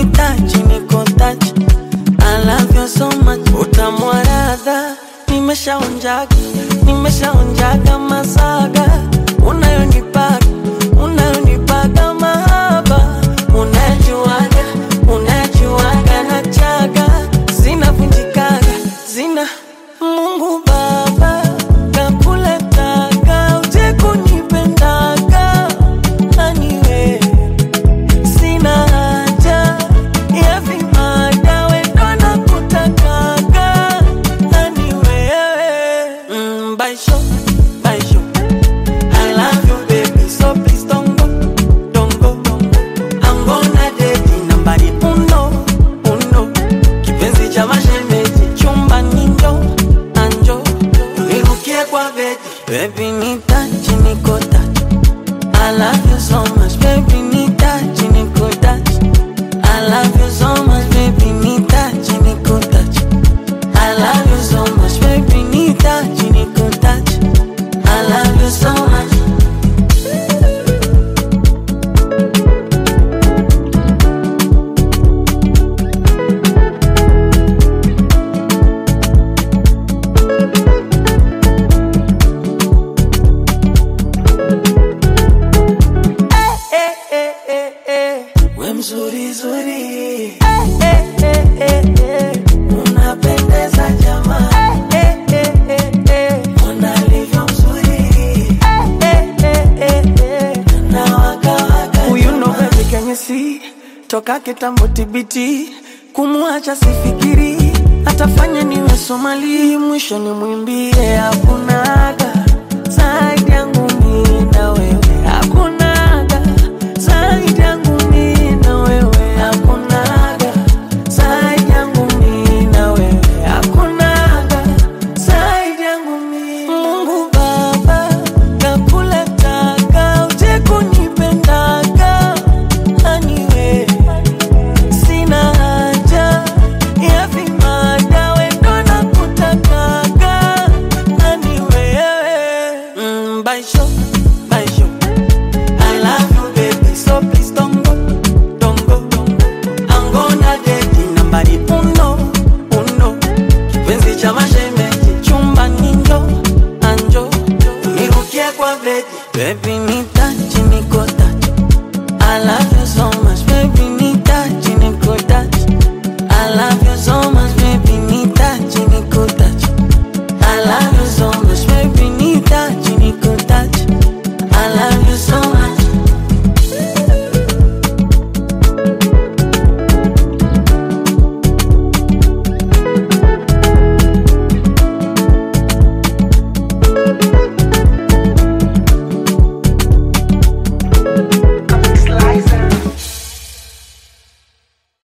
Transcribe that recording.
nitachi niko tachi I love you so much utamwaradha nimeshaonjaga nimeshaonjaga masaga unayonipaga unayonipaga mahaba unajuaga unajuaga na chaga zinavunjikaga zina Mungu Baba kakuletaga uje kunipendaga aniwe sina haja ya vimada wendo na kutakaga ani wewe mm, baisho baisho I love you baby so please don't go don't go I'm gonna date nambari uno uno kipenzi cha mashemeji chumba nindo anjo unirukie kwa bedi baby nitachi niko tachi I love you so much, baby, need touch, niko touch. I love you so much, baby, need touch, niko touch. I love you so much, baby, need touch, niko touch. I love you so much. Eh, eh, eh, eh. We mzuri zuri eh, eh, eh, eh, eh. Unapendeza jamaa eh, eh, eh, eh. Mbona alivyo mzuri eh, eh, eh, eh. Na waka waka Huyu ndo baby kenye si toka kitambo tibiti kumwacha sifikiri atafanya niwe Somali mwisho ni mwimbie hakuna